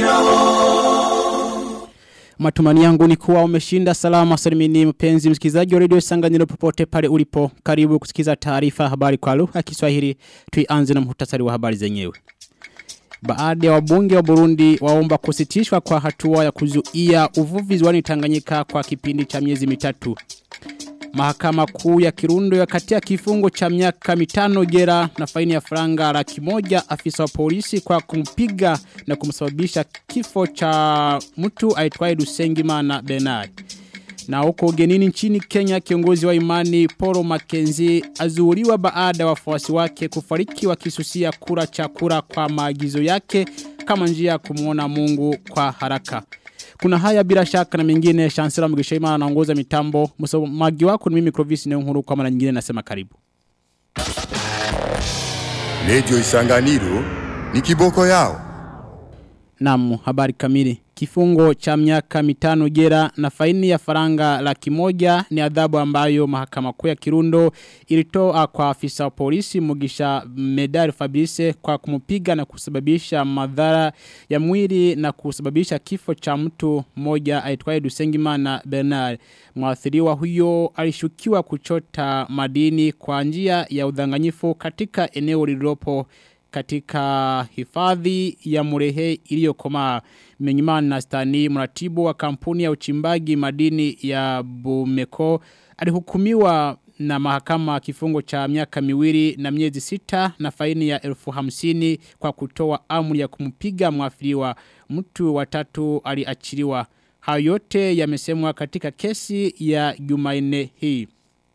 Matumani yangu ni kuwa umeshinda salama salimini mpenzi msikizaji wa radio Isanganiro popote pale ulipo. Karibu kusikiza taarifa habari kwa lugha ya Kiswahili. Tuianze na muhtasari wa habari zenyewe. Baada ya wabunge wa Burundi waomba kusitishwa kwa hatua ya kuzuia uvuvi ziwani Tanganyika kwa kipindi cha miezi mitatu. Mahakama kuu ya Kirundo ya katia kifungo cha miaka mitano jera na faini ya franga laki moja afisa wa polisi kwa kumpiga na kumsababisha kifo cha mtu aitwaye Dusengimana Bernard. Na huko ugenini nchini Kenya kiongozi wa imani Poro Mackenzie azuuriwa baada ya wafuasi wake kufariki wakisusia kura cha kura kwa maagizo yake kama njia ya kumuona Mungu kwa haraka. Kuna haya bila shaka na mengine Chancellor Mugishaima anaongoza mitambo. Msomaji wako ni mimi Clovis Neonkuru kwa mara nyingine nasema karibu. Radio Isanganiro ni kiboko yao. Naam, habari kamili. Kifungo cha miaka mitano jera na faini ya faranga laki moja ni adhabu ambayo mahakama kuu ya Kirundo ilitoa kwa afisa wa polisi Mugisha Medari Fabrice kwa kumupiga na kusababisha madhara ya mwili na kusababisha kifo cha mtu mmoja aitwaye Dusengimana Bernard. Mwathiriwa huyo alishukiwa kuchota madini kwa njia ya udhanganyifu katika eneo lililopo katika hifadhi ya murehe iliyokomaa Menyimana na Stani mratibu wa kampuni ya uchimbaji madini ya Bumeko alihukumiwa na mahakama kifungo cha miaka miwili na miezi sita na faini ya elfu hamsini kwa kutoa amri ya kumpiga mwafiriwa mtu watatu aliachiliwa. Hayo yote yamesemwa katika kesi ya Jumanne hii.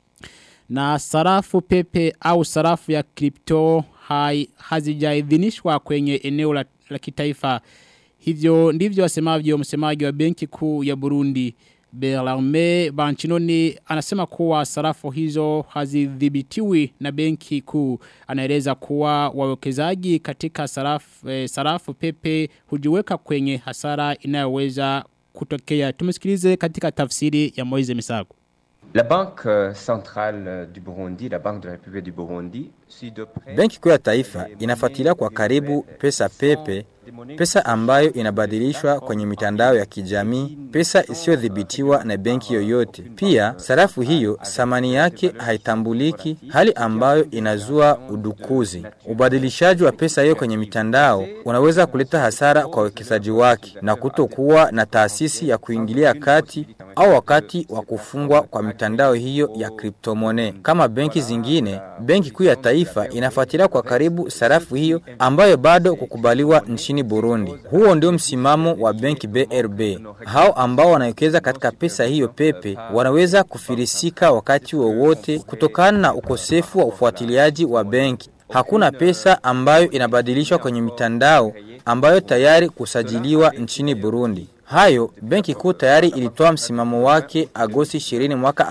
Na sarafu pepe au sarafu ya kripto hai, hazijaidhinishwa kwenye eneo la, la kitaifa. Hivyo ndivyo wasemavyo msemaji wa benki kuu ya Burundi. Belarme Banchinoni anasema kuwa sarafu hizo hazidhibitiwi na benki kuu. Anaeleza kuwa wawekezaji katika sarafu, eh, sarafu pepe hujiweka kwenye hasara inayoweza kutokea. Tumesikilize katika tafsiri ya Moize Misago. La Banque Centrale du Burundi, la Banque de la République du Burundi, suit de près Benki kuu ya taifa inafuatilia kwa karibu pesa pepe, pesa ambayo inabadilishwa kwenye mitandao ya kijamii, pesa isiyodhibitiwa na benki yoyote. Pia sarafu hiyo thamani yake haitambuliki, hali ambayo inazua udukuzi. Ubadilishaji wa pesa hiyo kwenye mitandao unaweza kuleta hasara kwa wawekezaji wake na kutokuwa na taasisi ya kuingilia kati au wakati wa kufungwa kwa mitandao hiyo ya kriptomone. Kama benki zingine, benki kuu ya taifa inafuatilia kwa karibu sarafu hiyo ambayo bado kukubaliwa nchini Burundi. Huo ndio msimamo wa benki BRB. Hao ambao wanawekeza katika pesa hiyo pepe wanaweza kufirisika wakati wowote kutokana na ukosefu wa ufuatiliaji wa benki. Hakuna pesa ambayo inabadilishwa kwenye mitandao ambayo tayari kusajiliwa nchini Burundi. Hayo, benki kuu tayari ilitoa msimamo wake Agosti 20 mwaka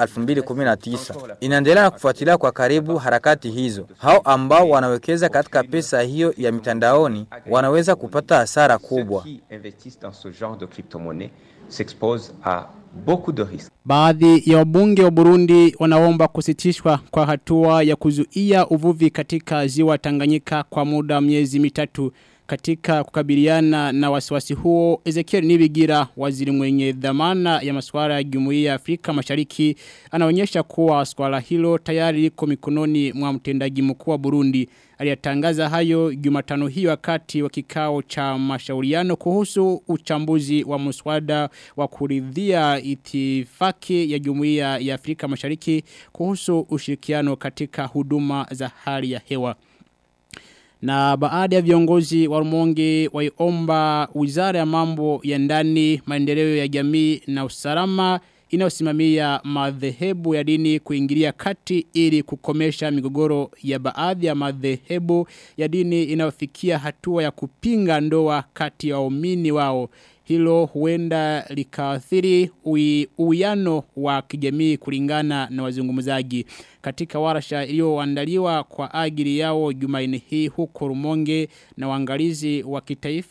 2019. Inaendelea na kufuatilia kwa karibu harakati hizo. Hao ambao wanawekeza katika pesa hiyo ya mitandaoni wanaweza kupata hasara kubwa. investissent dans ce genre de crypto-monnaie s'exposent à beaucoup de risques. Baadhi ya wabunge wa Burundi wanaomba kusitishwa kwa hatua ya kuzuia uvuvi katika ziwa Tanganyika kwa muda wa miezi mitatu. Katika kukabiliana na wasiwasi huo, Ezekiel Nibigira, waziri mwenye dhamana ya masuala ya Jumuiya ya Afrika Mashariki, anaonyesha kuwa swala hilo tayari liko mikononi mwa mtendaji mkuu wa Burundi. Aliyatangaza hayo Jumatano hii wakati wa kikao cha mashauriano kuhusu uchambuzi wa muswada wa kuridhia itifaki ya Jumuiya ya Afrika Mashariki kuhusu ushirikiano katika huduma za hali ya hewa. Na baada ya viongozi wa Rumonge waiomba Wizara ya Mambo ya Ndani, Maendeleo ya Jamii na Usalama inayosimamia madhehebu ya dini kuingilia kati ili kukomesha migogoro ya baadhi ya madhehebu ya dini inayofikia hatua ya kupinga ndoa kati ya waumini wao. Hilo huenda likaathiri uwiano wa kijamii kulingana na wazungumzaji. Katika warasha iliyoandaliwa kwa ajili yao Jumanne hii huko Rumonge na waangalizi wa kitaifa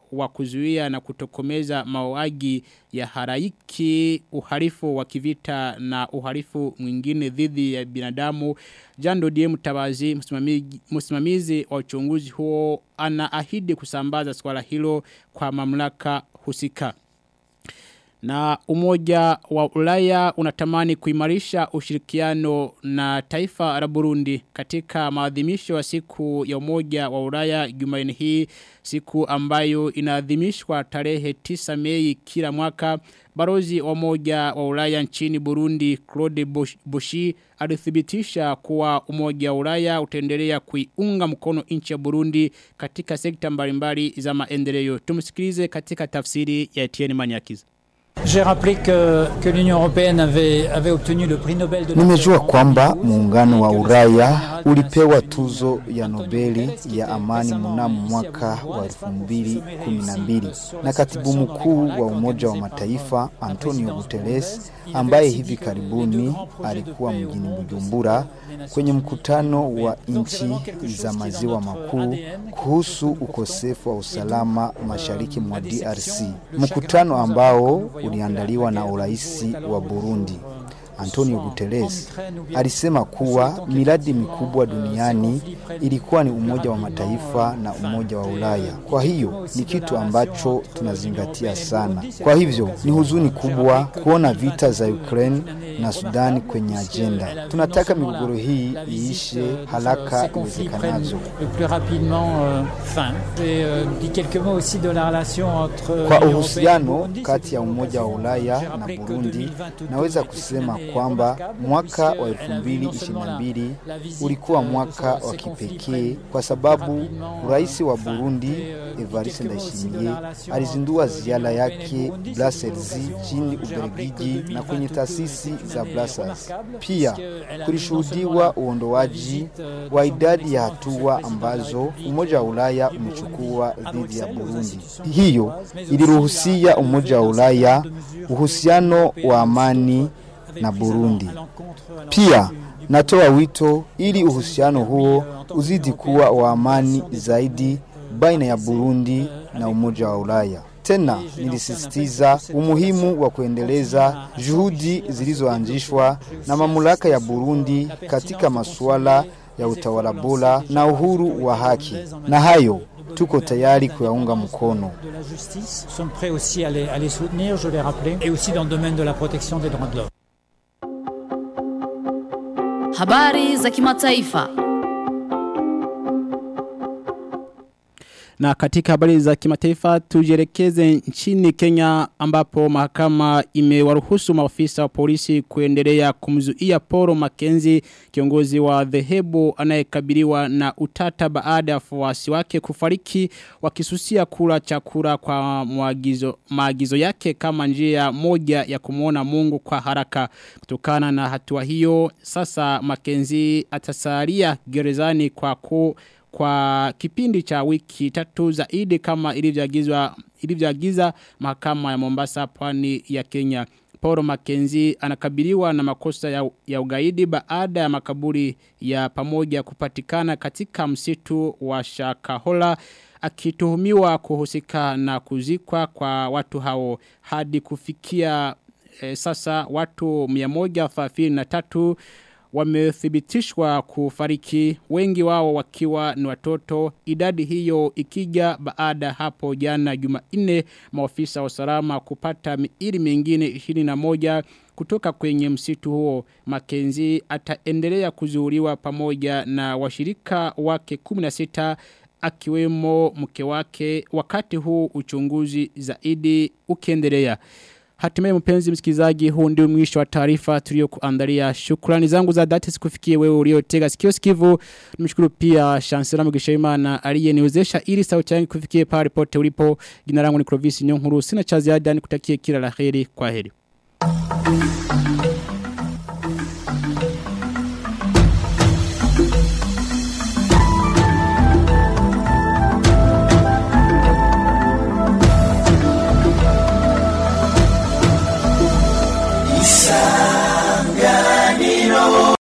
wa kuzuia na kutokomeza mauaji ya haraiki uhalifu wa kivita na uhalifu mwingine dhidi ya binadamu Jando Die Mtabazi msimamizi, msimamizi wa uchunguzi huo anaahidi kusambaza swala hilo kwa mamlaka husika. Na umoja wa ulaya unatamani kuimarisha ushirikiano na taifa la Burundi katika maadhimisho ya siku ya umoja wa ulaya jumaini hii siku ambayo inaadhimishwa tarehe 9 mei kila mwaka. Barozi wa umoja wa ulaya nchini Burundi Claude Boshi alithibitisha kuwa umoja wa ulaya utaendelea kuiunga mkono nchi ya Burundi katika sekta mbalimbali za maendeleo. Tumsikilize katika tafsiri ya Etienne Manyakiza. J'ai rappelé que, que l'Union européenne avait, avait obtenu le prix Nobel de la Nimejua kwamba muungano wa Ulaya ulipewa tuzo ya Nobeli ya amani mnamo mwaka wa 2012 na katibu mkuu wa Umoja wa Mataifa Antonio Guterres ambaye hivi karibuni alikuwa mjini Bujumbura kwenye mkutano wa nchi za maziwa makuu kuhusu ukosefu wa usalama mashariki mwa DRC, mkutano ambao uliandaliwa na uraisi wa Burundi. Antonio Guterres alisema kuwa miradi mikubwa duniani ilikuwa ni Umoja wa Mataifa na Umoja wa Ulaya. Kwa hiyo ni kitu ambacho tunazingatia sana. Kwa hivyo ni huzuni kubwa kuona vita za Ukraine na Sudani kwenye ajenda. Tunataka migogoro hii iishe haraka iwezekanavyo. Kwa uhusiano kati ya Umoja wa Ulaya na Burundi, naweza kusema kwamba mwaka wa 2022 ulikuwa mwaka wa kipekee kwa sababu rais wa Burundi Evariste Ndayishimiye alizindua ziara yake Brussels chini Ubelgiji na kwenye taasisi za Brussels. Pia kulishuhudiwa uondoaji wa idadi ya hatua ambazo Umoja wa Ulaya umechukua dhidi ya Burundi. Hiyo iliruhusia Umoja wa Ulaya uhusiano wa amani na Burundi. Pia natoa wito ili uhusiano huo uzidi kuwa wa amani zaidi baina ya Burundi na Umoja wa Ulaya. Tena nilisisitiza umuhimu wa kuendeleza juhudi zilizoanzishwa na mamlaka ya Burundi katika masuala ya utawala bora na uhuru wa haki, na hayo tuko tayari kuyaunga mkono. de la justice sont prêts aussi à les, à les soutenir, je l'ai rappelé, et aussi dans le domaine de la protection des droits de l'homme. Habari za kimataifa. Na katika habari za kimataifa tujielekeze nchini Kenya ambapo mahakama imewaruhusu maafisa wa polisi kuendelea kumzuia Poro Makenzi kiongozi wa dhehebu anayekabiliwa na utata baada ya wafuasi wake kufariki wakisusia kula chakula kwa maagizo, maagizo yake kama njia moja ya kumwona Mungu kwa haraka kutokana na hatua hiyo sasa Makenzi atasalia gerezani kwa ku kwa kipindi cha wiki tatu zaidi kama ilivyoagizwa ilivyoagiza mahakama ya Mombasa pwani ya Kenya. Paul Mackenzie anakabiliwa na makosa ya, ya ugaidi baada ya makaburi ya pamoja kupatikana katika msitu wa Shakahola akituhumiwa kuhusika na kuzikwa kwa watu hao hadi kufikia e, sasa watu 133 wamethibitishwa kufariki wengi wao wakiwa ni watoto idadi hiyo ikija baada hapo jana Jumanne maofisa wa usalama kupata miili mingine 21 kutoka kwenye msitu huo Makenzi ataendelea kuzuuriwa pamoja na washirika wake 16 akiwemo mke wake wakati huu uchunguzi zaidi ukiendelea Hatimaye mpenzi msikizaji huu ndio mwisho wa taarifa tuliyokuandalia. Shukrani zangu za dhati sikufikie wewe uliotega sikio sikivu. Nimshukuru pia Chancellor Mugishaimana aliyeniwezesha ili sauti yangu kufikie pale pote ulipo. Jina langu ni Clovis Nyonkuru. Sina cha ziada nikutakie kila laheri. Kwa heri.